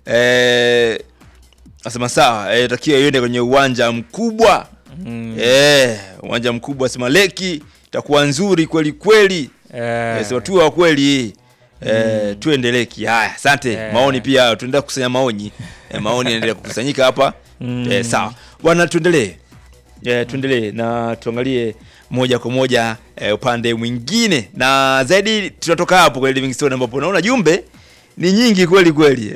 eh, asema sawa eh, takiwa iende kwenye uwanja mkubwa Mm. eh, uwanja mkubwa asema leki itakuwa nzuri kweli kweli Eh, eh, sema tu wa kweli eh, tuende leki haya asante Eh. maoni pia tuendelea kukusanya maoni eh, maoni yanaendelea kukusanyika hapa Mm. eh, sawa bwana tuendelee eh, tuendelee na tuangalie moja kwa moja eh, upande mwingine na zaidi tunatoka hapo kwenye Livingstone ambapo naona jumbe ni nyingi kweli kweli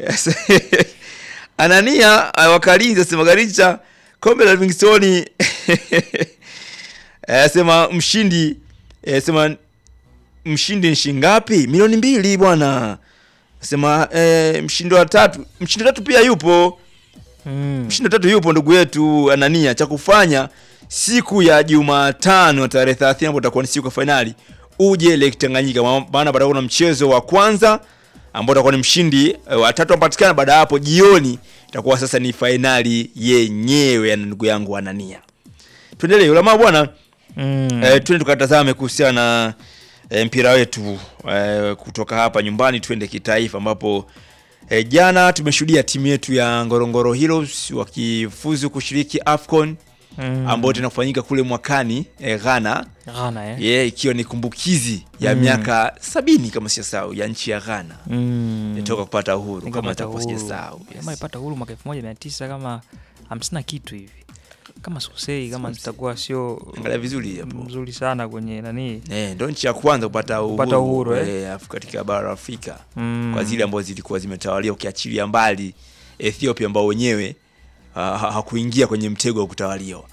Anania eh, wakalinzi asema Garicha kombe la Livingstone eh, asema mshindi eh, asema mshindi ni shilingi ngapi? Milioni mbili bwana. Asema eh, mshindi wa tatu, mshindi wa tatu pia yupo mm. mshindi wa tatu yupo ndugu yetu Anania. Cha kufanya siku ya Jumatano tarehe 30 ambapo itakuwa ni siku ya fainali, uje Lake Tanganyika, Ma- maana patakuwa na mchezo wa kwanza ambao utakuwa ni mshindi eh, wa tatu apatikana. Baada ya hapo jioni itakuwa sasa ni fainali yenyewe ya ndugu yangu Anania. Tuendelee ulama bwana. Mm. Eh, twende tukatazame kuhusiana na eh, mpira wetu eh, kutoka hapa nyumbani twende kitaifa ambapo eh, jana tumeshuhudia timu yetu ya Ngorongoro Heroes wakifuzu kushiriki AFCON Mm. ambayo tena kufanyika kule mwakani eh, Ghana Ghana eh? yeah, ikiwa ni kumbukizi ya Mm. miaka sabini kama sijasahau ya nchi ya Ghana Mm. imetoka kupata uhuru kama Nikapata itakuwa uhuru. sijasahau Kama yes. ipata uhuru mwaka elfu moja mia tisa kama hamsini na kitu hivi kama sikosei kama zitakuwa sio Angalia vizuri hapo. mzuri sana kwenye nani Eh, ndo nchi ya kwanza kupata uhuru, Kupata uhuru, eh. eh, Af- katika bara la Afrika Mm. kwa zile ambazo zilikuwa zimetawalia ukiachilia mbali Ethiopia ambao wenyewe ha- ha- hakuingia kwenye mtego wa kutawaliwa.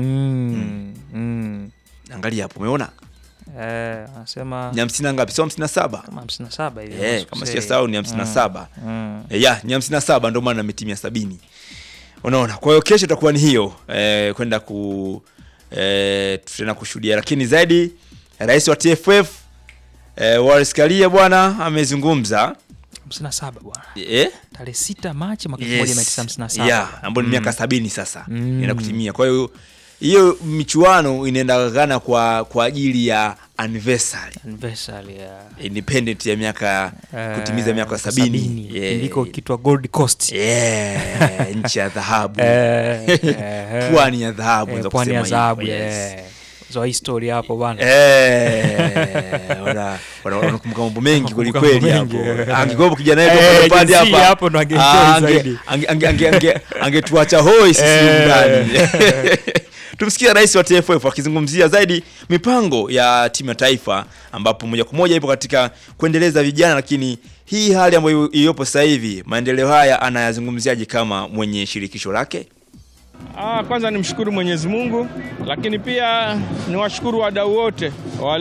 mm. Mm. Angalia hapo, umeona Eh, anasema ni hamsini na ngapi? Sio hamsini na saba kama hamsini na saba hivi eh, kama kama sikosei. sijasahau ni hamsini na Mm. saba Mm. Eh, ya ni hamsini na saba ndio maana ametimia sabini. Unaona, kwa hiyo kesho itakuwa ni hiyo eh, kwenda ku eh, tutaenda kushuhudia, lakini zaidi rais wa TFF eh, Wallace Karia bwana amezungumza hamsini na saba bwana eh, tarehe sita Machi mwaka elfu moja mia tisa hamsini na saba yeah, ambayo ni Mm. miaka sabini sasa Mm. inaenda kutimia. Kwa hiyo hiyo michuano inaenda Ghana kwa kwa ajili ya anniversary Anniversary ya independent ya miaka eh, kutimiza miaka sabini Yeah. iliko kitwa Gold Coast yeah, nchi ya dhahabu Eh, eh, pwani ya dhahabu eh, unaweza pwani ya kusema dhahabu hivyo, yes. eh. zo history hapo bwana Eh, wana- wana- wanakumbuka mambo mengi Wanakumbuka kwelikweli mambo hapo mengi. angekuwepo kijana wetu Eh, hapo pande jinsi hapa hapo ndo angeenjoy Ah, ange- zaidi. ange- ange- ange- ange- angetuacha hoi sisi Eh. ndani tumsikia rais wa TFF akizungumzia zaidi mipango ya timu ya taifa ambapo moja kwa moja ipo katika kuendeleza vijana lakini hii hali ambayo iliyopo sasa hivi maendeleo haya anayazungumziaje kama mwenye shirikisho lake Ah, kwanza nimshukuru Mwenyezi Mungu, lakini pia niwashukuru wadau wote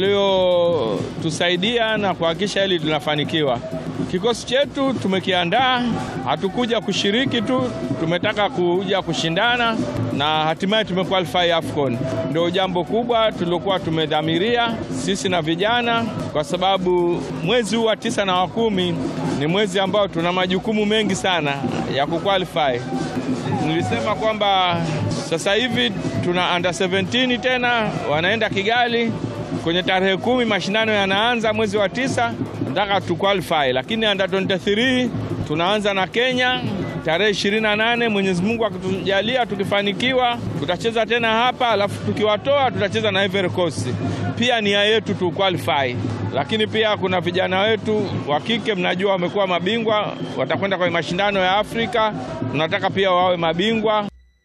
waliotusaidia na kuhakikisha hili linafanikiwa. Kikosi chetu tumekiandaa, hatukuja kushiriki tu, tumetaka kuja kushindana na hatimaye tumequalify AFCON. Ndio jambo kubwa tuliokuwa tumedhamiria sisi na vijana, kwa sababu mwezi huu wa tisa na wa kumi ni mwezi ambao tuna majukumu mengi sana ya kuqualify nilisema kwamba sasa hivi tuna under 17 tena wanaenda Kigali kwenye tarehe kumi, mashindano yanaanza mwezi wa tisa, nataka tu qualify, lakini under 23 tunaanza na Kenya tarehe 28. Mwenyezi Mungu akitujalia, tukifanikiwa tutacheza tena hapa, alafu tukiwatoa tutacheza na Ivory Coast. Pia nia yetu tu qualify, lakini pia kuna vijana wetu wa kike, mnajua wamekuwa mabingwa, watakwenda kwenye mashindano ya Afrika, tunataka pia wawe mabingwa.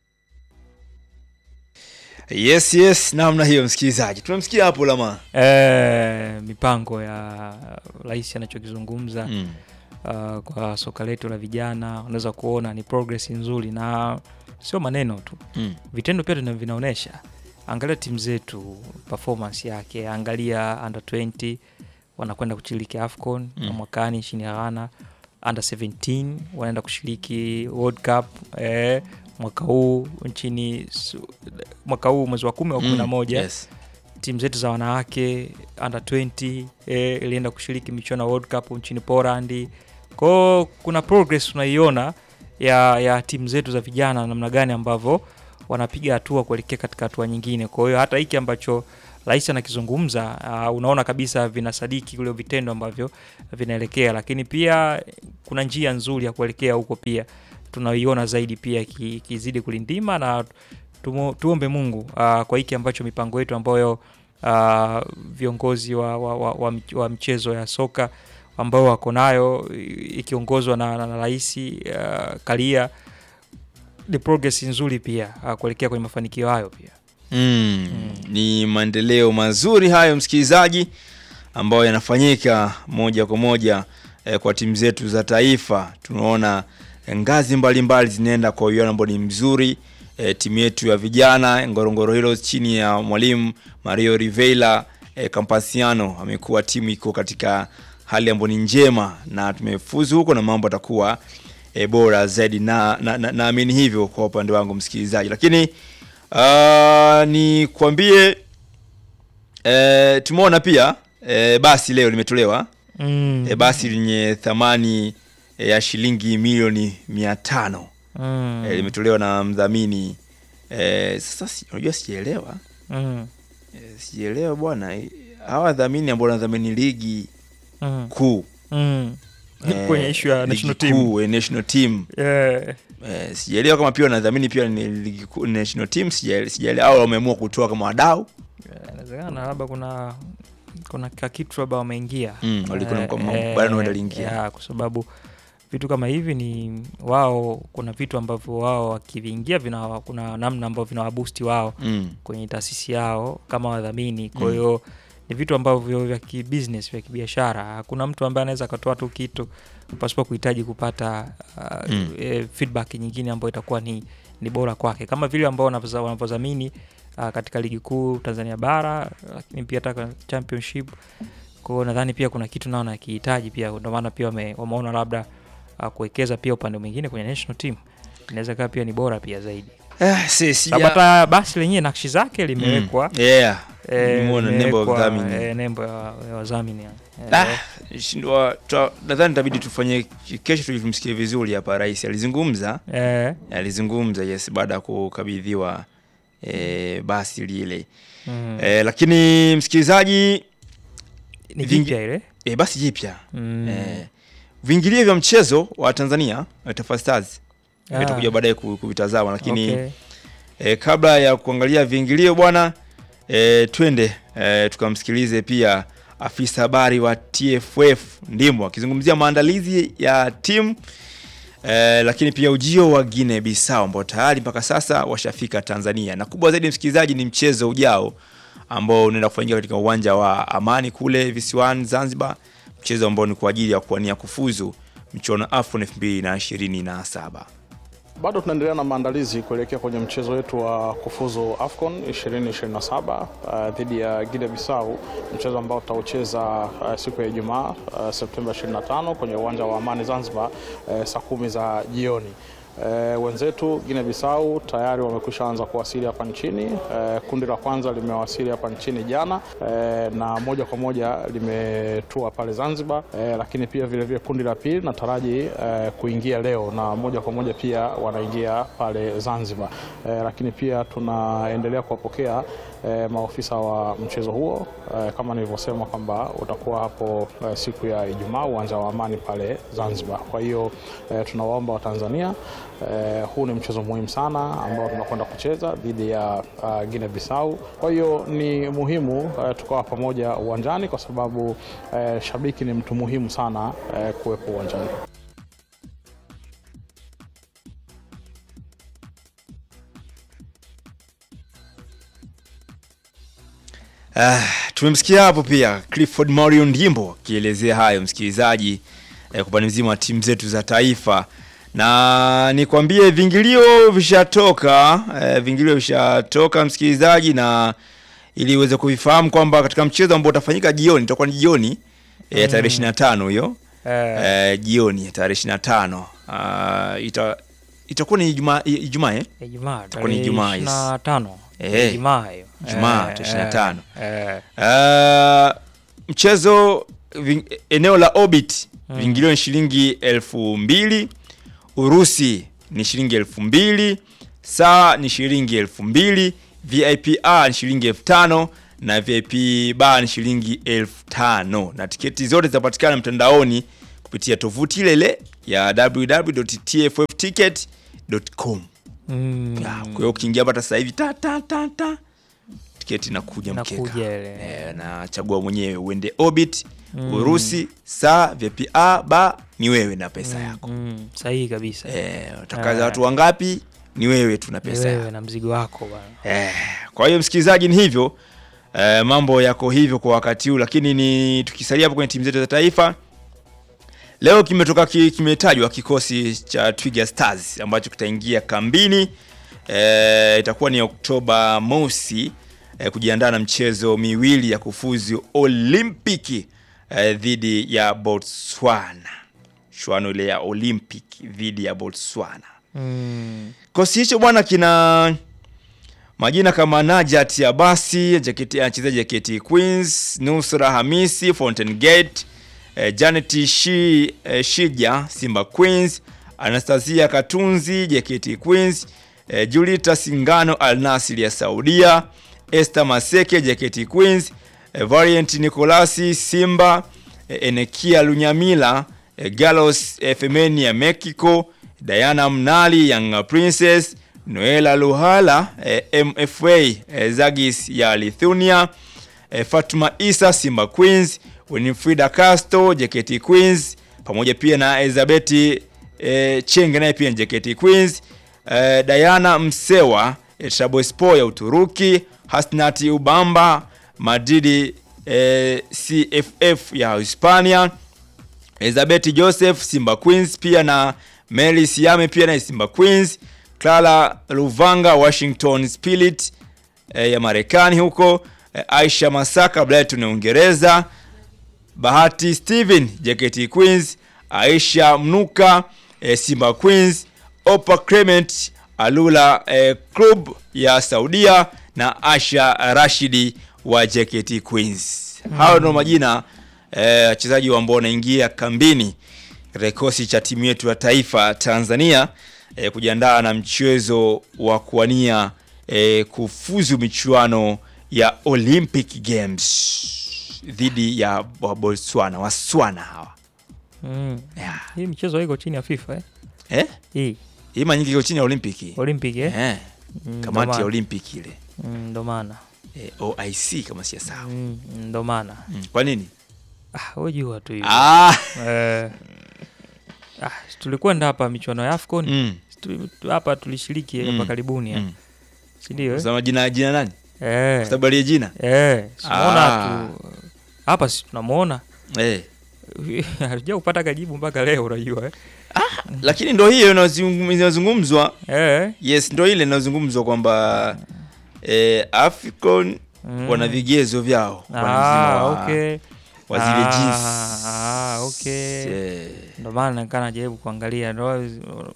yes yes namna hiyo msikilizaji tumemsikia hapo lama eh, mipango ya rais anachokizungumza mm. uh, kwa soka letu la vijana unaweza kuona ni progress nzuri na sio maneno tu Mm. vitendo pia tuna- vinaonyesha angalia timu zetu performance yake angalia under 20 wanakwenda kushiriki afcon Mm. mm. mwakani nchini ya ghana under 17 wanaenda kushiriki world cup eh, mwaka huu nchini Su- mwaka huu mwezi wa kumi wa kumi na Mm. moja yes. timu zetu za wanawake under 20 eh, ilienda kushiriki michuano ya World Cup nchini Poland. Kwao kuna progress tunaiona ya, ya timu zetu za vijana namna gani ambavyo wanapiga hatua kuelekea katika hatua nyingine. Kwa hiyo hata hiki ambacho rais anakizungumza uh, unaona kabisa vinasadiki kule vitendo ambavyo vinaelekea, lakini pia kuna njia nzuri ya kuelekea huko pia tunaiona zaidi pia ki- ikizidi kulindima na tumo, tuombe Mungu uh, kwa hiki ambacho mipango yetu ambayo uh, viongozi wa, wa, wa, wa, mch- wa mchezo ya soka ambao wako nayo i- ikiongozwa na, na, na rais uh, Karia ni progress nzuri pia uh, kuelekea kwenye mafanikio hayo pia. Mm, ni maendeleo mazuri hayo msikilizaji, ambayo yanafanyika moja kwa moja eh, kwa timu zetu za taifa. Tunaona eh, ngazi mbalimbali zinaenda kwa uwiano ambao ni mzuri. Eh, timu yetu ya vijana Ngorongoro Heroes chini ya mwalimu Mario Rivera eh, Campasiano amekuwa timu iko katika hali ambayo ni njema na tumefuzu huko na mambo atakuwa e, bora zaidi na naamini na, naamini hivyo kwa upande wangu msikilizaji, lakini uh, ni kuambie e, tumeona pia e, basi leo limetolewa Mm. e, basi lenye thamani e, ya shilingi milioni mia tano Mm. e, limetolewa na mdhamini e, sasa si- unajua sijaelewa Mm. e, sijaelewa bwana e, hawa wadhamini ambao wanadhamini ligi Mm. kuu Mm. eh, kwenye issue ya ligi national team. kuu, eh, national team Eh, Eh, sijaelewa kama pia wanadhamini pia ni ligi kuu national team sijaele- sijaelewa au wameamua kutoa kama wadau inawezekana labda kuna kuna kakitu labda wameingia Mm, walikuwa na Eh, mkamo- eh, bado waliingia. ya, kwa sababu vitu kama hivi ni wao, kuna vitu ambavyo wao wakiviingia vina kuna namna ambavyo vinawabusti wao mm. kwenye taasisi yao kama wadhamini. Kwa Mm. hiyo ni vitu ambavyo vya kibusiness vya kibiashara. Hakuna mtu ambaye anaweza akatoa tu kitu pasipo kuhitaji kupata uh, Mm. e, feedback nyingine ambayo itakuwa ni, ni bora kwake, kama vile ambao wanavyoza- wanavyodhamini uh, katika ligi kuu Tanzania bara, lakini pia hata championship. Kwa hiyo nadhani pia kuna kitu nao nakihitaji pia, ndio maana pia wame, wameona labda uh, kuwekeza pia upande mwingine kwenye national team inaweza kaa pia ni bora pia zaidi, Eh, si, sababu sija- hata basi lenyewe nakshi zake limewekwa Mm. Yeah. Eh, Nimeona nembo ya imewekwa, udhamini. eh, nembo ya ya wadhamini eh. Ah, shindwa- twa- nadhani itabidi tufanye kesho tulimsikie vizuri hapa rais alizungumza Eh, alizungumza yes baada ya kukabidhiwa eh, basi lile mm. eh, lakini msikilizaji ni vingi- jipya ile eh, basi jipya Mm. eh, viingilio vya mchezo wa Tanzania eh, Taifa Stars Ah, itakuja baadaye ku- kuvitazama lakini okay. E, kabla ya kuangalia viingilio bwana e, twende e, tukamsikilize pia afisa habari wa TFF Ndimbo akizungumzia maandalizi ya timu e, lakini pia ujio wa Guinea Bissau ambao tayari mpaka sasa washafika Tanzania, na kubwa zaidi msikilizaji, ni mchezo ujao ambao unaenda kufanyika katika uwanja wa Amani kule visiwani Zanzibar, mchezo ambao ni kwa ajili ya kuwania kufuzu mchuano AFCON 2027. Bado tunaendelea na maandalizi kuelekea kwenye mchezo wetu wa kufuzu AFCON 2027 uh, dhidi ya Guinea Bissau, mchezo ambao tutaucheza uh, siku ya Ijumaa uh, Septemba 25 kwenye uwanja wa Amani Zanzibar uh, saa kumi za jioni. Uh, wenzetu Guinea Bissau tayari wamekwisha anza kuwasili hapa nchini. Uh, kundi la kwanza limewasili hapa nchini jana uh, na moja kwa moja limetua pale Zanzibar uh, lakini pia vilevile vile kundi la pili nataraji uh, kuingia leo na moja kwa moja pia wanaingia pale Zanzibar uh, lakini pia tunaendelea kuwapokea uh, maofisa wa mchezo huo uh, kama nilivyosema kwamba utakuwa hapo uh, siku ya Ijumaa uwanja wa Amani pale Zanzibar. Kwa hiyo uh, tunawaomba Watanzania uh, huu ni mchezo muhimu sana ambao tunakwenda kucheza dhidi ya uh, Guinea Bissau. Kwa hiyo ni muhimu uh, tukawa pamoja uwanjani kwa sababu uh, shabiki ni mtu muhimu sana uh, kuwepo uwanjani. Ah, tumemsikia hapo pia Clifford Mario Ndimbo akielezea hayo msikilizaji, eh, kwa upande mzima wa timu zetu za taifa, na nikwambie vingilio vishatoka, eh, vingilio vishatoka msikilizaji, na ili uweze kuvifahamu kwamba katika mchezo ambao utafanyika jioni, itakuwa ni jioni eh, tarehe 25 hiyo Eh, eh, jioni tarehe 25 ah, ita itakuwa ni Ijumaa Ijumaa eh? Ijumaa itakuwa ni Ijumaa, yes. na tano Eh, Ijumaa hiyo Ijumaa, Eh, tarehe 25. eh, Uh, mchezo ving, eneo la Orbit viingilio ni shilingi elfu mbili Urusi ni shilingi elfu mbili saa ni shilingi elfu mbili VIP A ni shilingi elfu tano na VIP bar ni shilingi elfu tano na tiketi zote zinapatikana mtandaoni kupitia tovuti ile ile ya www.tffticket.com. Mm. Ya, Kwa hiyo ukiingia hapa sasa hivi ta ta ta ta tiketi inakuja mkeka. Inakuja ile. Eh, na chagua mwenyewe uende Orbit, Urusi, saa VIP A ba ni wewe na pesa yako. Mm, sahihi kabisa. Eh, utakaza watu wangapi ni wewe tu na Ni pesa yako. wewe na mzigo wako bwana. Eh, kwa hiyo msikilizaji, ni hivyo eh, mambo yako hivyo kwa wakati huu, lakini ni tukisalia hapo kwenye timu zetu za taifa, leo kimetoka ki, kimetajwa kikosi cha Twiga Stars ambacho kitaingia kambini eh, itakuwa ni Oktoba mosi eh, kujiandaa na mchezo miwili ya kufuzu Olimpiki eh, dhidi ya Botswana, shuano ile ya Olympic dhidi ya Botswana. Mm. Kikosi hicho bwana kina majina kama Najat Abasi jaketi anacheza jaketi Queens, Nusra Hamisi Fountain Gate, eh, Janet Shi, eh, Shija Simba Queens, Anastasia Katunzi jaketi Queens, eh, Julita Singano Al Nassr ya Saudia, Esther Maseke jaketi Queens, eh, Variant Nicolasi Simba, eh, Enekia Lunyamila eh, Galos eh, Femeni ya Mexico, Diana Mnali Young Princess, Noela Luhala eh, MFA eh, Zagis ya Lithuania, eh, Fatuma Isa Simba Queens, Winifrida Castro JKT Queens, pamoja pia na Elizabeth eh, Chenge naye pia ni JKT Queens, eh, Diana Msewa eh, Trabzonspor ya Uturuki, Hasnati Ubamba Madridi eh, CFF ya Hispania, Elizabeth Joseph Simba Queens pia na Mary Siame pia na Simba Queens, Clara Luvanga Washington Spirit eh, ya Marekani huko, eh, Aisha Masaka Brighton ya Uingereza, Bahati Steven JKT Queens, Aisha Mnuka eh, Simba Queens, Opa Clement Alula eh, Club ya Saudia na Asha Rashidi wa JKT Queens. Hao ndio majina eh, wachezaji ambao wanaingia kambini katika kikosi cha timu yetu ya taifa Tanzania eh, kujiandaa na mchezo wa kuwania eh, kufuzu michuano ya Olympic Games dhidi ya wa Botswana Waswana hawa Mm. yeah. Hii michezo iko chini ya FIFA eh? eh? Hii Hii mara nyingi iko chini ya Olimpiki Olympic eh? eh. Mm, ndo kamati ya maana. Olympic ile Mm, ndo maana. eh, OIC kama sijasahau Mm, ndo maana. mm. kwa nini Ah, wewe jua tu hiyo. ah. Eh. Ah, tulikwenda hapa michuano ya AFCON. mm. Tu- tu- Hapa tulishiriki hapa Mm. karibuni eh. Mm. Si ndio? eh? Sema jina jina nani Eh. Kwa sababu aliye jina Eh, simuona Ah. tu. Hapa si tunamuona. eh. Hatuja kupata kajibu mpaka leo unajua eh. lakini ndo hiyo inazungum- inazungumzwa Eh. yes ndo ile inazungumzwa kwamba eh, African Mm. wana vigezo vyao kwa mzima Ah, wa, okay. wa zile Ah, jeans. ah, okay. Eh, Ndo maana nikaa najaribu kuangalia ndo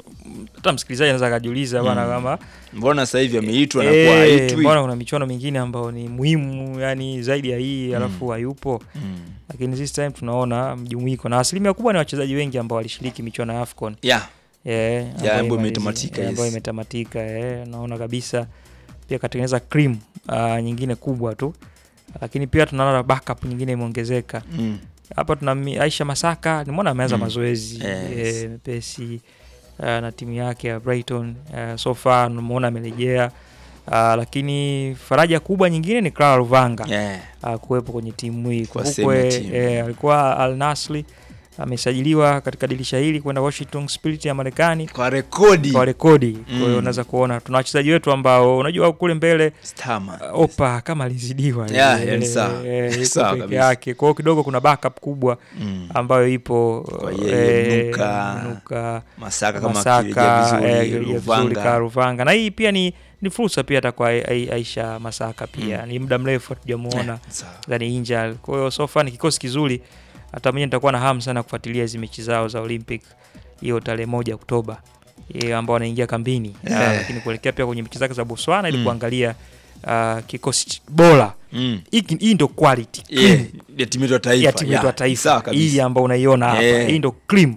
hata msikilizaji anaweza akajiuliza bana Mm. kama mbona sasa hivi ameitwa na eh, kuwa haitwi mbona kuna michuano mingine ambayo ni muhimu yani zaidi ya hii alafu hayupo Mm. lakini this time tunaona mjumuiko na asilimia kubwa ni wachezaji wengi ambao walishiriki michuano ya AFCON yeah. Eh, ambayo ambayo imalizi- imetamatika, eh, ambayo yes. imetamatika eh, naona kabisa pia katengeneza cream uh, nyingine kubwa tu lakini pia tunaona backup nyingine imeongezeka mm. hapa tuna Mi- Aisha Masaka nimeona ameanza Mm. mazoezi Yes. eh, mepesi uh, na timu yake ya Brighton uh, so far nimeona amerejea uh, lakini faraja kubwa nyingine ni Clara Luvanga yeah. uh, kuwepo kwenye timu hii. Kwa sehemu ya Kumbukwe timu. eh, alikuwa Al Nassr amesajiliwa katika dirisha hili kwenda Washington Spirit ya Marekani kwa rekodi kwa rekodi. Kwa hiyo Mm. unaweza kuona tuna wachezaji wetu ambao unajua kule mbele Stama. uh, Opa kama alizidiwa Yeah, eh, yani sawa. eh, yuko Sawa peke kabisa. yake. Kwa hiyo kidogo kuna backup kubwa Mm. ambayo ipo Kwa yeye, eh, Mnuka, Mnuka, Masaka kama Masaka akirejea vizuri, eh, akirejea vizuri Luvanga. Ka Luvanga na hii pia ni ni fursa pia hata kwa Ai- Ai- Aisha Masaka pia ni muda mrefu hatujamuona Eh, sawa. ndani inja. Kwa hiyo so far ni kikosi kizuri, hata mwenyewe nitakuwa na hamu sana kufuatilia hizi mechi zao za Olympic hiyo tarehe moja Oktoba eh, ambao wanaingia kambini Eh. Ah, lakini kuelekea pia kwenye mechi zake za Botswana ili Mm. kuangalia ah, kikosi ch- bora. Mm. Hiki- Hii ndo quality Yeah, ya timu yetu ya taifa ya timu yetu ya Yeah, taifa sawa kabisa. hii ambao unaiona hapa Eh. hii ndo cream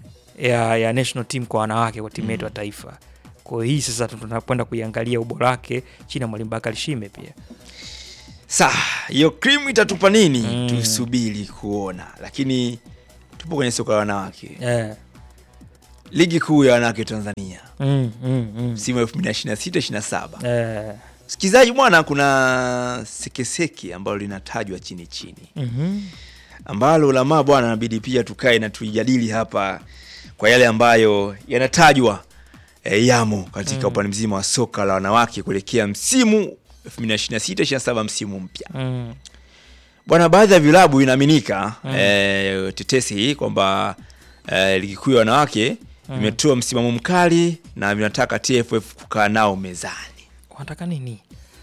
ya, ya national team kwa wanawake kwa timu yetu ya taifa kwa hiyo hii sasa tunakwenda kuiangalia ubora wake chini ya mwalimu Bakari Shime pia Saa hiyo cream itatupa nini? Mm. Tusubiri kuona, lakini tupo kwenye soka la wanawake, Eh. ligi kuu ya wanawake Tanzania Mm, mm, mm. msimu 2026 27. Eh. Msikilizaji bwana, kuna sekeseke ambalo linatajwa chini chini, Mhm. ambalo ulamaa bwana, inabidi pia tukae na tuijadili hapa kwa yale ambayo yanatajwa e, yamo katika upande mzima wa soka la wanawake kuelekea msimu 2026 27 msimu mpya. Mm. Bwana, baadhi ya vilabu inaaminika eh, tetesi hii kwamba eh, ligi kuu ya wanawake imetoa msimamo mkali na vinataka TFF kukaa nao mezani. Wanataka nini?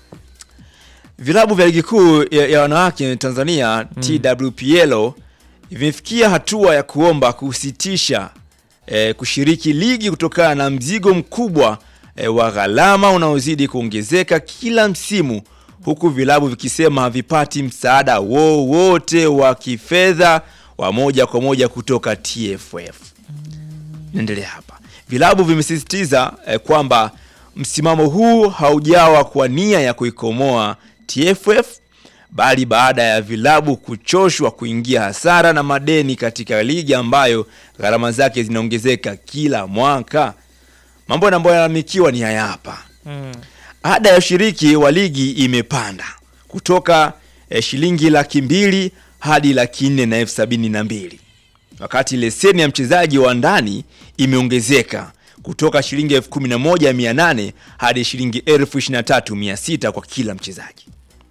Vilabu vya ligi kuu ya, ya wanawake Tanzania TWPL vimefikia hatua ya kuomba kusitisha eh, kushiriki ligi kutokana na mzigo mkubwa eh, wa gharama unaozidi kuongezeka kila msimu, huku vilabu vikisema havipati msaada wowote wa kifedha wa moja kwa moja kutoka TFF. Naendelea hapa. Vilabu vimesisitiza eh, kwamba msimamo huu haujawa kwa nia ya kuikomoa TFF bali baada ya vilabu kuchoshwa kuingia hasara na madeni katika ligi ambayo gharama zake zinaongezeka kila mwaka. Mambo ambayo yalalamikiwa ni haya hapa. Mm. Ada ya ushiriki wa ligi imepanda kutoka eh, shilingi laki mbili hadi laki nne na elfu sabini na mbili wakati leseni ya mchezaji wa ndani imeongezeka kutoka shilingi elfu kumi na moja mia nane hadi shilingi elfu ishirini na tatu mia sita kwa kila mchezaji.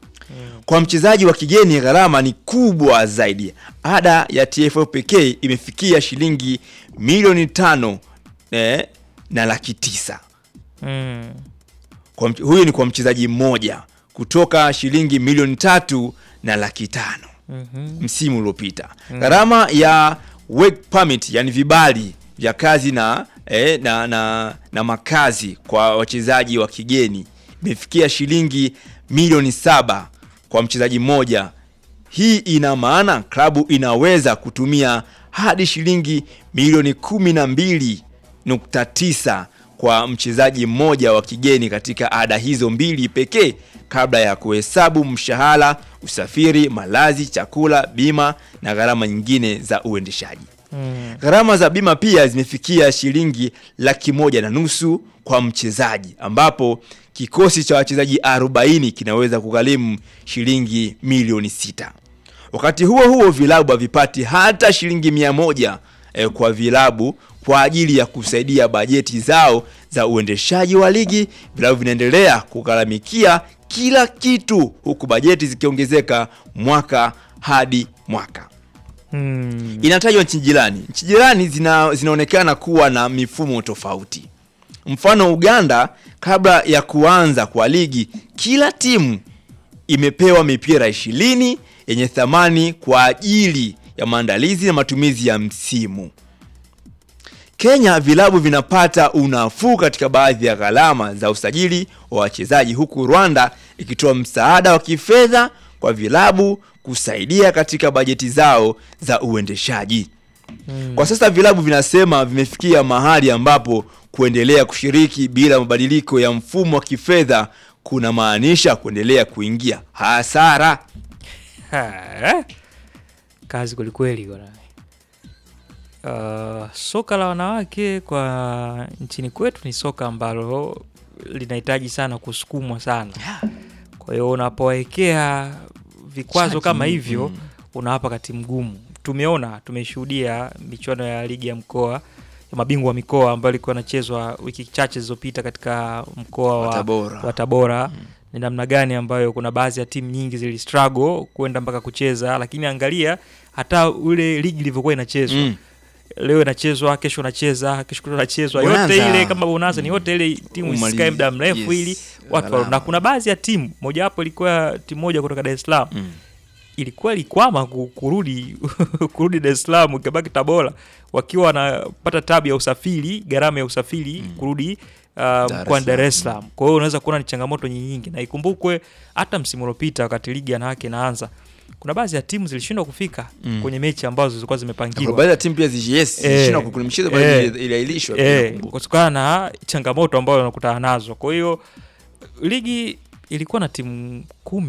Kwa mchezaji wa kigeni gharama ni kubwa zaidi. Ada ya TFF pekee imefikia shilingi milioni tano eh, na laki tisa Mm. kwa mch- huyu ni kwa mchezaji mmoja kutoka shilingi milioni tatu na laki tano Mhm. msimu uliopita. Gharama ya work permit, yani vibali vya kazi na, eh, na, na, na makazi kwa wachezaji wa kigeni imefikia shilingi milioni saba kwa mchezaji mmoja. Hii ina maana klabu inaweza kutumia hadi shilingi milioni kumi na mbili nukta tisa kwa mchezaji mmoja wa kigeni katika ada hizo mbili pekee kabla ya kuhesabu mshahara, usafiri, malazi, chakula, bima na gharama nyingine za uendeshaji. Mm. Gharama za bima pia zimefikia shilingi laki moja na nusu kwa mchezaji, ambapo kikosi cha wachezaji 40 kinaweza kugharimu shilingi milioni sita. Wakati huo huo, vilabu havipati hata shilingi mia moja eh, kwa vilabu kwa ajili ya kusaidia bajeti zao za uendeshaji wa ligi. Vilabu vinaendelea kugharamikia kila kitu, huku bajeti zikiongezeka mwaka hadi mwaka. Mm. Inatajwa nchi jirani. Nchi jirani zina, zinaonekana kuwa na mifumo tofauti. Mfano, Uganda, kabla ya kuanza kwa ligi, kila timu imepewa mipira ishirini yenye thamani kwa ajili ya maandalizi na matumizi ya msimu. Kenya, vilabu vinapata unafuu katika baadhi ya gharama za usajili wa wachezaji, huku Rwanda ikitoa msaada wa kifedha kwa vilabu kusaidia katika bajeti zao za uendeshaji. Kwa sasa vilabu vinasema vimefikia mahali ambapo kuendelea kushiriki bila mabadiliko ya mfumo wa kifedha kuna maanisha kuendelea kuingia hasara. Ha, eh? Kazi kwelikweli bwana. Uh, soka la wanawake kwa nchini kwetu ni soka ambalo linahitaji sana kusukumwa sana. Kwa hiyo unapowekea vikwazo Shaki, kama hivyo mm. unawapa kati mgumu. Tumeona, tumeshuhudia michuano ya ligi ya mkoa ya mabingwa wa mikoa ambayo ilikuwa inachezwa wiki chache zilizopita katika mkoa Wa wa Tabora. wa Tabora ni namna gani ambayo kuna baadhi ya timu nyingi zili struggle kwenda mpaka kucheza, lakini angalia hata ule ligi ilivyokuwa inachezwa Mm. leo inachezwa, kesho inacheza, kesho kutwa inachezwa, yote Bonanza. ile kama bonanza ni yote ile, timu Umalizi. isikae muda mrefu Yes. ili watu Gharama. na kuna baadhi ya timu mojawapo ilikuwa timu moja kutoka Dar es Salaam Mm. ilikuwa ilikwama ku- kurudi kurudi Dar es Salaam ikabaki Tabora wakiwa wanapata tabu ya usafiri, gharama ya usafiri kurudi uh, es mkoani Dar es Salaam. Salaam. Kwa hiyo unaweza kuona ni changamoto nyingi, na ikumbukwe hata msimu uliopita wakati ligi ya wanawake inaanza, kuna baadhi ya timu zilishindwa kufika Mm. kwenye mechi ambazo zilikuwa Kwa zimepangiwa baadhi ya timu pia zi- yes, Eh, zilishindwa kukula michezo eh, bali ili- iliahirishwa pia eh, nakumbuka. kutokana na changamoto ambayo wanakutana nazo. Kwa hiyo ligi ilikuwa na timu kumi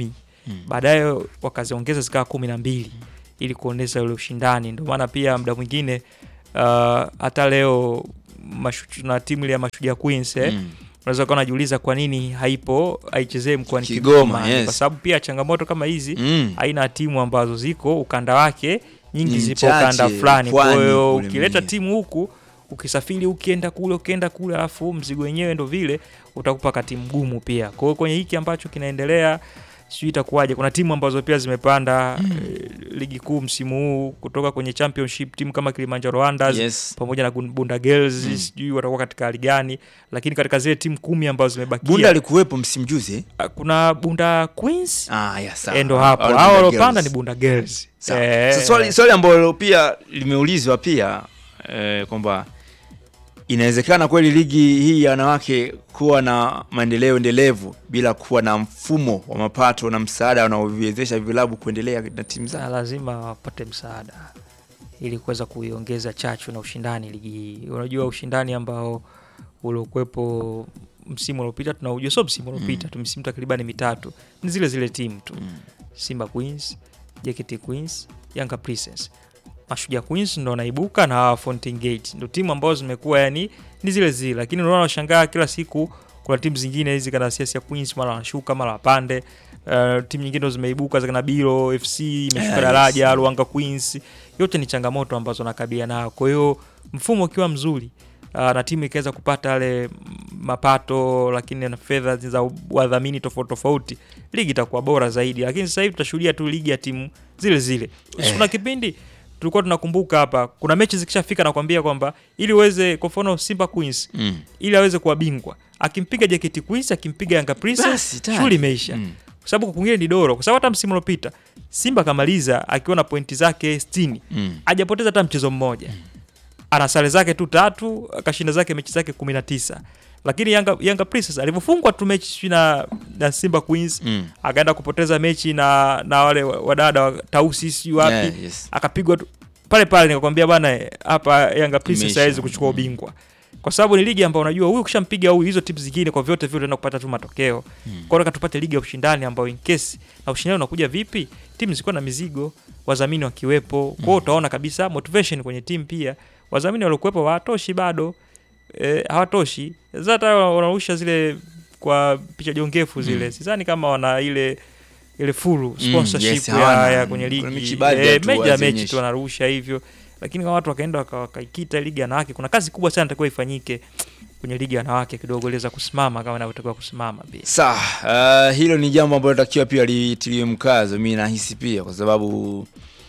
baadaye wakaziongeza zikawa kumi na mbili ili kuonyesha ule ushindani. Ndio maana pia muda mwingine uh, hata leo mashu, na timu ile ya Mashujaa Queens eh, Mm. unaweza kuwa unajiuliza kwa nini haipo haichezee mkoani Kigoma, Kigoma, yes. kwa sababu pia changamoto kama hizi Mm. aina ya timu ambazo ziko ukanda wake nyingi Ni zipo chache, ukanda fulani. Kwa pwani hiyo kule ukileta mjini. timu huku ukisafiri ukienda kule ukienda kule, alafu mzigo wenyewe ndo vile utakupa kati mgumu pia. Kwa hiyo kwenye hiki ambacho kinaendelea sijui itakuwaje. Kuna timu ambazo pia zimepanda eh, ligi kuu msimu huu kutoka kwenye championship, timu kama Kilimanjaro Wonders Yes. pamoja na Gun- Bunda Girls sijui watakuwa katika hali gani, lakini katika zile timu kumi ambazo zimebakia Bunda alikuwepo msimu juzi eh? ah, kuna Bunda Queens Ah, ya, sawa. eh, ndo hapo Hao ni hao Bunda waliopanda Girls. ni Bunda Girls. Sawa. Eh, Sasa swali, swali ambalo pia limeulizwa pia eh, kwamba inawezekana kweli ligi hii ya wanawake kuwa na maendeleo endelevu bila kuwa na mfumo wa mapato na msaada unaoviwezesha vilabu kuendelea na timu na zao. lazima wapate msaada ili kuweza kuiongeza chachu na ushindani ligi hii. Unajua ushindani ambao uliokuwepo msimu uliopita tunaujua, sio msimu uliopita tu, misimu takribani mitatu, ni zile zile timu tu Simba Queens, JKT Queens, Yanga Princess. Mashujaa Queens ndo wanaibuka na hawa Fountain Gate ndo timu ambazo zimekuwa yani ni zile zile, lakini unaona washangaa kila siku kuna timu zingine hizi kana Siasa Queens mara wanashuka mara wapande. Uh, timu nyingine ndo zimeibuka za kana Biro FC imeshuka Yes. daraja, Ruanga Queens. Yote ni changamoto ambazo nakabia nayo. Kwa hiyo mfumo ukiwa mzuri uh, na timu ikaweza kupata yale mm, mapato lakini na fedha za wadhamini tofauti tofauti, ligi itakuwa bora zaidi. Lakini sasa hivi tutashuhudia tu ligi ya timu zile zile. Eh. Kuna kipindi tulikuwa tunakumbuka hapa, kuna mechi zikishafika nakwambia kwamba ili uweze, kwa mfano Simba Queens Mm. ili aweze kuwa bingwa, akimpiga JKT Queens, akimpiga Yanga Basi, Princess, tayari. shughuli imeisha Mm. kwa sababu kwa kwingine ni doro, kwa sababu hata msimu uliopita Simba kamaliza akiwa na pointi zake 60 Mm. hajapoteza hata mchezo mmoja, ana sare zake tu tatu, akashinda zake mechi zake 19 lakini Yanga, Yanga Princess alivyofungwa tu mechi sijui na, na Simba Queens Mm. akaenda kupoteza mechi na, na wale wa- wadada wa Tausi sijui wapi Yeah, yes. akapigwa tu pale pale, nikakwambia bwana, eh, hapa Yanga Princess Imeisha. hawezi kuchukua ubingwa kwa sababu ni ligi ambayo unajua huyu ukishampiga huyu, hizo timu zingine kwa vyote vile unaenda kupata tu matokeo. Kwa hiyo tupate ligi ya ushindani ambayo in case na ushindani unakuja vipi, timu zikuwa na mizigo, wadhamini wakiwepo. Kwa hiyo utaona kabisa motivation kwenye timu pia, wadhamini waliokuwepo hawatoshi bado, eh, hawatoshi. Sasa hata wanarusha zile kwa picha jongefu zile, sidhani kama wana ile ile full sponsorship yes, ya, hawana. ya kwenye Kuna ligi mechi baadhi eh, tu mechi ya mechi hazionyesha. tu wanarusha hivyo, lakini kama watu wakaenda waka- wakaikita ligi ya wanawake, kuna kazi kubwa sana itakuwa ifanyike kwenye ligi ya wanawake kidogo, iliweza kusimama kama inavyotakiwa kusimama pia. Sawa, uh, hilo ni jambo ambalo takiwa pia litiliwe mkazo, mi nahisi pia kwa sababu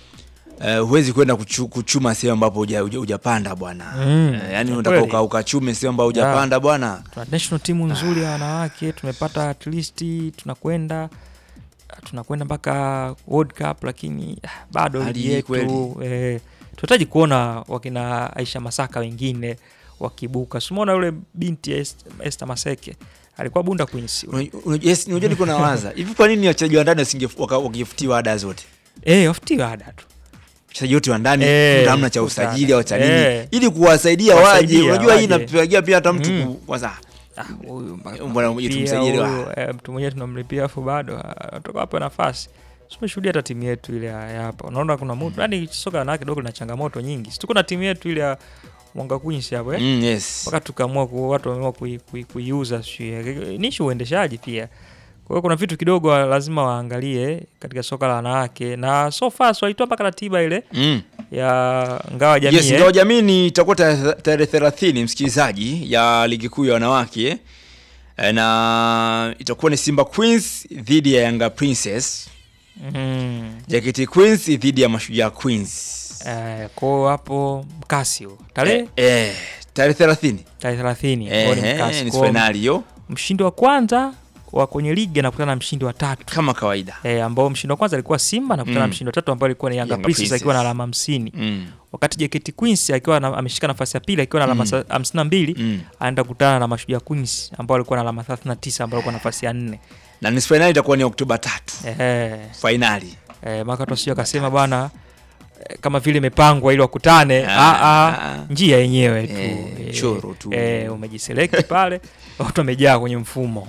uh, huwezi kwenda kuchu, kuchuma sehemu ambapo huja- huja- hujapanda bwana Mm, uh, yani ni unataka kweli. uka- ukachume sehemu ambapo hujapanda bwana Tuna national timu nzuri ya wanawake, tumepata at least tunakwenda tunakwenda mpaka World Cup, lakini ah, bado Hali ligi hii yetu kweli. eh, tunahitaji kuona wakina Aisha Masaka wengine wakibuka. Simuona yule binti ya Est- Esther Maseke alikuwa Bunda Queens. Unaj- unaj- yes, unajua niko nawaza hivi kwa nini wachezaji wa ndani wasinge- waka- wakifutiwa ada zote Eh, wafutiwa ada tu. wachezaji wote wa ndani Eh, hamna cha futa usajili ada. au cha nini Eh. ili kuwasaidia Kuwasaidia waje unajua hii waje. inapigia pia hata mtu Mm. ku- kwanza Ah, huyu mpaka mbona tunamlipia tumsajili wa- huyu, eh, mtu mwenyewe tunamlipia afu bado atoka hapo nafasi. Tumeshuhudia hata timu yetu ile ya ya hapa. Unaona kuna mtu, yani soka la wanawake kidogo lina changamoto nyingi. Si tuko na timu yetu ile ya Mwanga Queens hapo eh. Mm, yes. Mpaka tukaamua ku, watu wameamua kui- kui- kuiuza sijui. Ni issue uendeshaji pia. Kwa hiyo kuna vitu kidogo wa- lazima waangalie katika soka la wanawake na so far so walitoa mpaka ratiba ile Mm. ya ngawa jamii Yes, eh. ingawa jamii ni itakuwa tarehe tarehe thelathini msikilizaji ya ligi kuu ya wanawake Eh, na itakuwa ni Simba Queens dhidi ya Yanga Princess, Mm. JKT Queens dhidi ya Mashujaa Queens Eh, kwa hiyo hapo mkasi huo. Tarehe eh, eh, tarehe thelathini tarehe 30 ambao ni eh, mkasi. eh, ni Kwa hiyo fainali hiyo mshindi wa kwanza wa kwenye ligi anakutana na mshindi wa tatu kama kawaida e, ambao mshindi wa kwanza alikuwa Simba anakutana na Mm. mshindi wa tatu ambao alikuwa ni Yanga Yanga Princess Princess. akiwa na alama 50 mm. wakati JKT Queens akiwa na, ameshika nafasi ya pili akiwa na alama Mm. sa- 52 Mm. anaenda kukutana na Mashujaa Queens ambao alikuwa na alama 39 ambao alikuwa nafasi ya 4 na nusu fainali itakuwa ni Oktoba tatu eh fainali eh maka tosio akasema bwana eh, kama vile imepangwa ili wakutane. Ah, Ah, ah, ah. njia yenyewe tu Eh, Eh, choro tu. eh, umejiselect pale watu wamejaa kwenye mfumo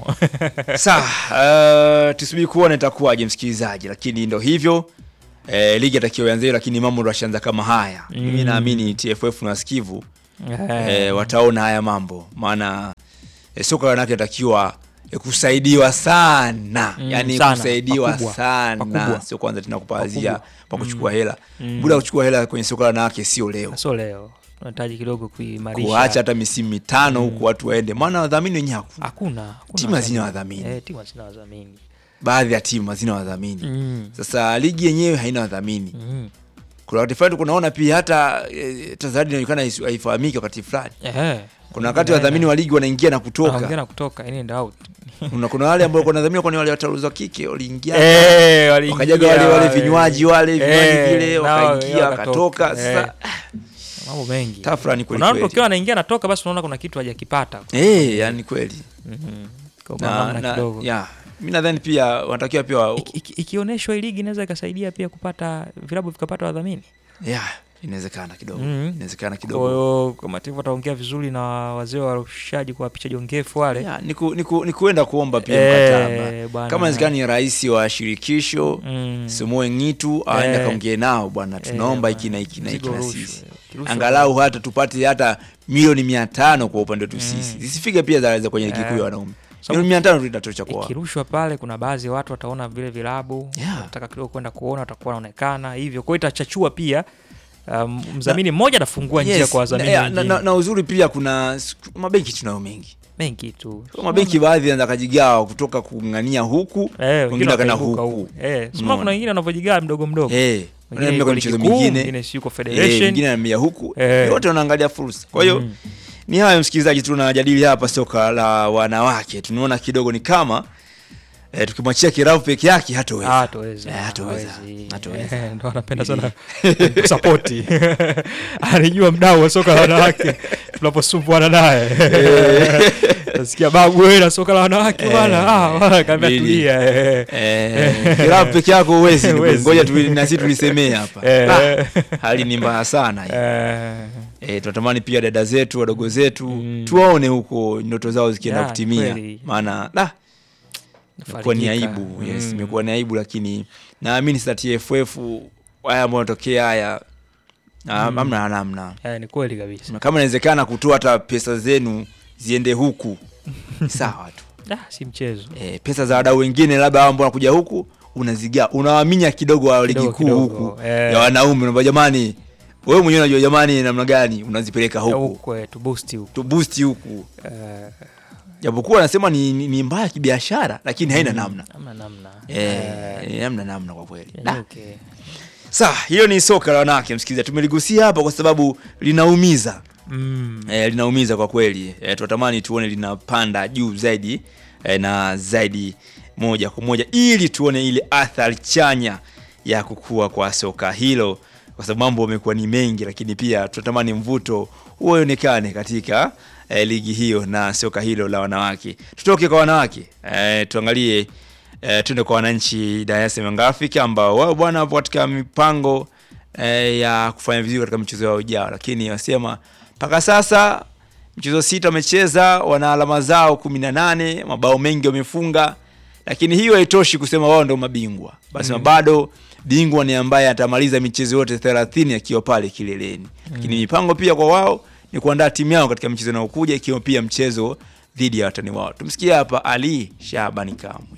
Sawa, uh, tusubiri kuona itakuwaje msikilizaji, lakini ndo hivyo eh, ligi atakiwa ianze, lakini mambo ndo yashaanza kama haya. Mimi Mm. naamini TFF na wasikivu Eh, eh, wataona haya mambo, maana eh, soka la wanawake inatakiwa eh, kusaidiwa sana Mm, yani sana, kusaidiwa pakubwa, sana, pakubwa. sio kwanza tena kupazia Pakubwa. pa kuchukua hela Mm. muda wa kuchukua hela kwenye soka la wanawake sio leo, so leo tunahitaji kidogo kuimarisha kuacha hata misimu mitano huku watu waende, maana wadhamini wenyewe hakuna. hakuna hakuna Timu hazina wadhamini. wadhamini. eh, timu hazina wadhamini Baadhi ya timu hazina wadhamini. mm. Sasa ligi yenyewe haina wadhamini. Mm. Kuna wakati fulani kunaona pia hata e, Tanzania inaonekana haisu- haifahamiki wakati fulani. Eh, Kuna wakati inaenda- wadhamini wa ligi wanaingia na wanaingia kutoka. na kutoka in and out Kuna kuna wale ambao kuna wadhamini kwa wale wataruza kike waliingia Eh, waliingia wakajaga wale wale wale. vinywaji wale vinywaji Eh, vile nao wakaingia wakatoka. wakatoka. Sasa mambo mengi tafrani kweli Kuna watu kweli. ukiwa anaingia natoka basi unaona kuna kitu hajakipata Eh, yani kweli. Mhm. Kwa Na, namna na kidogo ya mimi nadhani pia wanatakiwa pia wa- Iki- iki- ikioneshwa hii ligi inaweza ikasaidia pia kupata vilabu vikapata wadhamini ya inawezekana kidogo. Mhm. Inawezekana kwa kidogo. hiyo kama timu wataongea vizuri na wazee wa warushaji kuwapicha jongefu wale Ya, ni ku- ni ku- ni kuenda kuomba pia Eh, mkataba. bwana. Kama inawezekana ni rais wa shirikisho Mm. Simoe Ngitu aende Eh. kaongee nao bwana, tunaomba Eh, hiki na hiki na hiki mzigo na rushwa. sisi, Kirushwa. angalau hata tupate hata milioni mia tano kwa upande wetu sisi, zisifike pia za za kwenye ligi kuu Eh. ya wanaume. Sababu- Milioni mia tano tu itatosha kwa ikirushwa pale kuna baadhi ya watu wataona vile vilabu Yeah. wataka kidogo kwenda kuona watakuwa wanaonekana hivyo kwa hiyo itachachua pia um, mdhamini mmoja anafungua njia Yes, kwa wadhamini na, na, wengine na, na uzuri pia kuna siku- mabenki tunayo mengi mengi tu Kwa mabenki baadhi yanaweza kajigawa kutoka kung'ania huku Eh, wengine wengine wakaenda wakaibuka huku huku. Eh, sema Unaona. kuna wengine wanavyojigaa mdogo mdogo Eh, Wengine wanaenda yuko kwenye ligi michezo kuu, mingine mwingine si yuko Eh, federation mwingine anamia huku Eh. wote wanaangalia fursa kwa hiyo Mm. ni hayo msikilizaji tunajadili hapa soka la wanawake tunaona kidogo ni kama eh, tukimwachia kiravu peke yake hatoweza hatoweza Eh, hatoweza. hawezi. Hatoweza. Eh, ndo anapenda sana kusapoti anijua mdau wa soka la wanawake tunaposumbuana naye nasikia babu wewe na soka la wanawake bwana ah bwana kaambia Lili. tulia eh. Eh, kiravu peke yako huwezi ndugu. Huwezi. ngoja tu na sisi tulisemee hapa Eh. Ah, hali ni mbaya sana hii. Eh, Eh, tunatamani pia dada zetu wadogo zetu Mm. tuwaone huko ndoto zao zikienda Ya, kutimia kweli. maana da imekuwa ni nafarijika. aibu yes, Mm. imekuwa ni aibu lakini naamini sasa TFF haya ambayo yanatokea haya ah, Mm. hamna namna Eh, ni kweli kabisa kama inawezekana kutoa hata pesa zenu ziende huku sawa tu ah, si mchezo e, pesa za wadau wengine labda hao ambao wanakuja huku unazigaa unawaminya kidogo wa ligi Kidogo, kuu kidogo, huku eh. ya wanaume unaambia jamani wewe mwenyewe unajua jamani namna gani unazipeleka huku huko eh, tu boost huko tu boost huku Eh, japokuwa anasema ni, ni, ni mbaya kibiashara lakini haina namna hamna namna Eh, eh, hamna namna kwa kweli Da. okay. Sawa, hiyo ni soka la wanawake msikilizaji, tumeligusia hapa kwa sababu linaumiza mm. e, linaumiza kwa kweli e, tunatamani tuone linapanda juu zaidi e, na zaidi moja kwa moja ili tuone ile athari chanya ya kukua kwa soka hilo, kwa sababu mambo yamekuwa ni mengi, lakini pia tunatamani mvuto uonekane katika e, ligi hiyo na soka hilo la wanawake. Tutoke kwa wanawake e, tuangalie e, tuende kwa wananchi Dar es Salaam Young Africa ambao wao bwana wapo katika mipango e, ya kufanya vizuri katika michezo yao ijao, lakini wasema mpaka sasa michezo sita wamecheza, wana alama zao kumi na nane, mabao mengi wamefunga, lakini hiyo haitoshi kusema wao ndio mabingwa. Basi Mm. bado bingwa ni ambaye atamaliza michezo yote 30 akiwa pale kileleni. Lakini mipango pia kwa wao ni kuandaa timu yao katika michezo inayokuja ikiwa pia mchezo dhidi ya watani wao. Tumsikie hapa Ali Shabani Kamwe.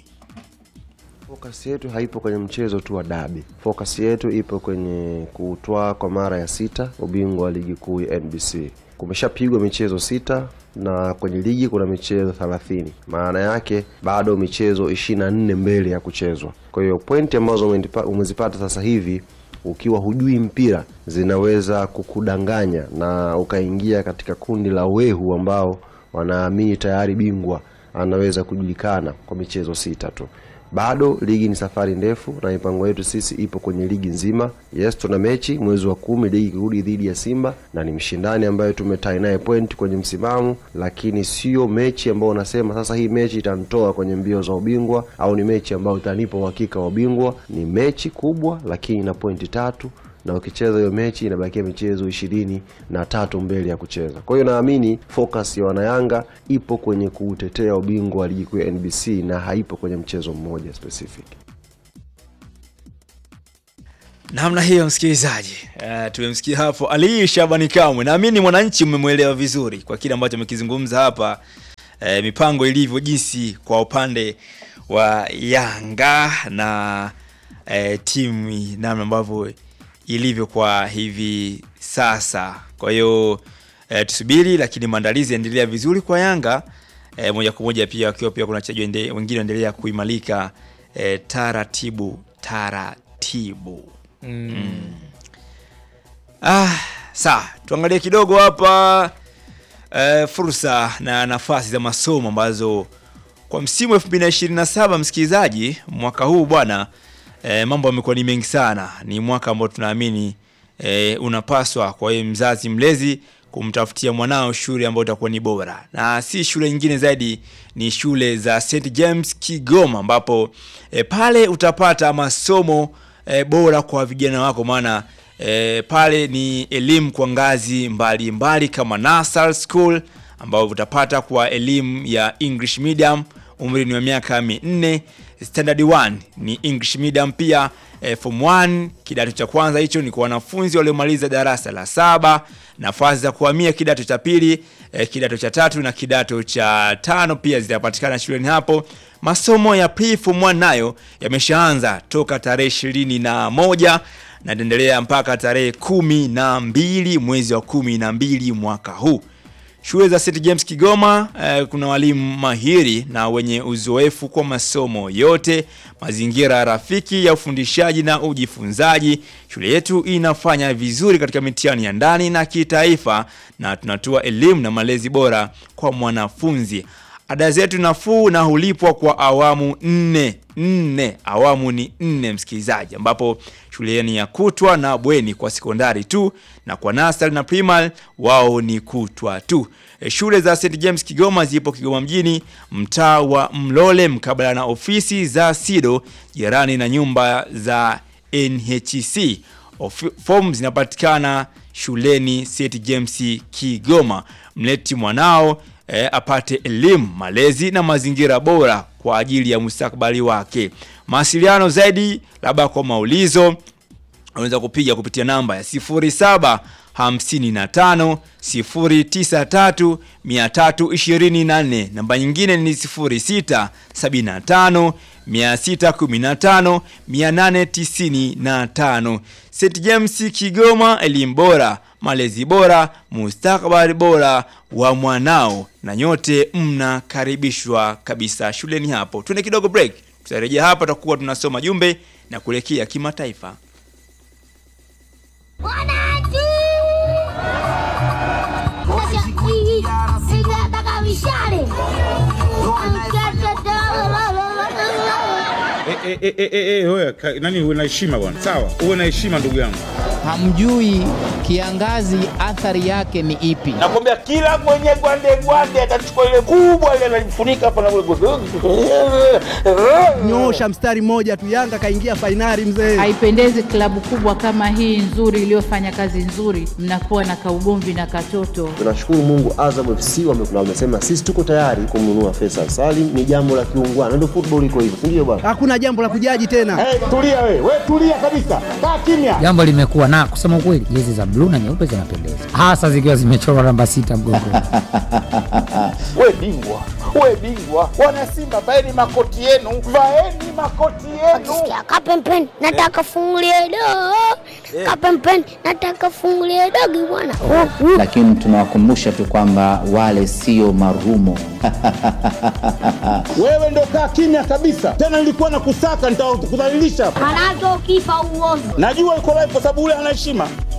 Focus yetu haipo kwenye mchezo tu wa dabi. Focus yetu ipo kwenye kutwaa kwa mara ya sita ubingwa wa ligi kuu ya NBC. Kumeshapigwa michezo sita na kwenye ligi kuna michezo 30. Maana yake bado michezo 24 mbele ya kuchezwa. Kwa hiyo pointi ambazo umenipa- umezipata sasa hivi ukiwa hujui mpira zinaweza kukudanganya na ukaingia katika kundi la wehu ambao wanaamini tayari bingwa anaweza kujulikana kwa michezo sita tu. Bado ligi ni safari ndefu, na mipango yetu sisi ipo kwenye ligi nzima. Yes, tuna mechi mwezi wa kumi ligi ikirudi dhidi ya Simba, na ni mshindani ambaye tumetai naye point kwenye msimamo, lakini sio mechi ambayo unasema sasa hii mechi itanitoa kwenye mbio za ubingwa au ni mechi ambayo itanipa uhakika wa ubingwa. Ni mechi kubwa, lakini na pointi tatu na ukicheza hiyo mechi inabakia michezo ishirini na tatu mbele ya kucheza. Kwa hiyo naamini focus ya wanayanga ipo kwenye kuutetea ubingwa wa ligi kuu ya NBC na haipo kwenye mchezo mmoja specific. namna hiyo msikilizaji uh, tumemsikia hapo ali shabani kamwe naamini mwananchi mmemwelewa vizuri kwa kile ambacho amekizungumza hapa uh, mipango ilivyo jinsi kwa upande wa yanga na uh, timu namna ambavyo ilivyo kwa hivi sasa kwa hiyo uh, tusubiri lakini maandalizi yaendelea vizuri kwa yanga uh, moja kwa moja pia wakiwa pia kuna wachezaji wende- wengine waendelea kuimalika uh, taratibu taratibu Ah, sawa, tuangalie kidogo hapa eh, fursa na nafasi za masomo ambazo kwa msimu 2027 msikilizaji, mwaka huu bwana eh, mambo yamekuwa ni mengi sana. Ni mwaka ambao tunaamini eh, unapaswa kwa hiyo mzazi mlezi kumtafutia mwanao shule ambayo itakuwa ni bora, na si shule nyingine zaidi, ni shule za St James Kigoma, ambapo eh, pale utapata masomo e, bora kwa vijana wako maana e, pale ni elimu kwa ngazi mbalimbali mbali kama Nasal School ambao utapata kwa elimu ya English medium umri ni wa miaka minne standard 1 ni English medium pia e, form 1 kidato cha kwanza hicho ni kwa wanafunzi waliomaliza darasa la saba nafasi za kuhamia kidato cha pili e, kidato cha tatu na kidato cha tano pia zitapatikana shuleni hapo masomo ya pre form 1 nayo yameshaanza toka tarehe ishirini na moja na itaendelea mpaka tarehe kumi na mbili mwezi wa kumi na mbili mwaka huu shule za St James Kigoma eh, kuna walimu mahiri na wenye uzoefu kwa masomo yote, mazingira rafiki ya ufundishaji na ujifunzaji. Shule yetu inafanya vizuri katika mitihani ya ndani na kitaifa, na tunatoa elimu na malezi bora kwa mwanafunzi. Ada zetu nafuu na hulipwa kwa awamu nne nne, awamu ni nne msikilizaji, ambapo shule ni ya kutwa na bweni kwa sekondari tu, na kwa nasari na primary wao ni kutwa tu. E, shule za St James Kigoma zipo Kigoma mjini, mtaa wa Mlole, mkabala na ofisi za SIDO, jirani na nyumba za NHC. Ofi- Fomu zinapatikana shuleni St James Kigoma. Mleti mwanao eh, apate elimu, malezi na mazingira bora kwa ajili ya mustakabali wake. Mawasiliano zaidi, labda kwa maulizo, unaweza kupiga kupitia namba ya 07 55 093 324. Namba nyingine ni 06 75 615 895. St James Kigoma, elimu bora, malezi bora, mustakabali bora wa mwanao, na nyote mnakaribishwa kabisa shuleni hapo. Tuende kidogo break, tutarejea hapa, tutakuwa tunasoma jumbe na kuelekea kimataifa. Wananchi! Mashabiki, ninataka mishale. Eh, eh, eh, eh, eh, wewe, ka- nani uwe na heshima bwana sawa uwe na heshima ndugu yangu hamjui kiangazi athari yake ni ipi. nakwambia kila mwenye gwande gwande atachukua ile kubwa ile analifunika hapa na Nyosha mstari mmoja tu, Yanga kaingia fainali mzee. Haipendezi klabu kubwa kama hii nzuri iliyofanya kazi nzuri, mnakuwa na kaugomvi na katoto. Tunashukuru Mungu, Azam FC wame- na wamesema sisi tuko tayari kumnunua Faisal Salim. Ni jambo la kiungwana, ndio football iko hivyo, si ndio bwana? Hakuna jambo la kujaji tena. Hey, tulia we, we tulia kabisa, kaa kimya. Jambo limekuwa na kusema ukweli, jezi za bluu na nyeupe zinapendeza, hasa zikiwa zimechorwa namba sita mgongoni. We bingwa, we bingwa, wana Simba vaeni makoti yenu, vaeni makoti yenu. Sikia kapempeni, nataka fungulie do. Kapempeni, nataka fungulie dogi bwana. Oh, uh. Lakini tunawakumbusha tu kwamba wale sio marumo. Wewe ndo kaa kimya kabisa, tena nilikuwa na kusaka, nitakudhalilisha hapa. Manake ukifa uovu. Najua uko live kwa sababu ule ana heshima.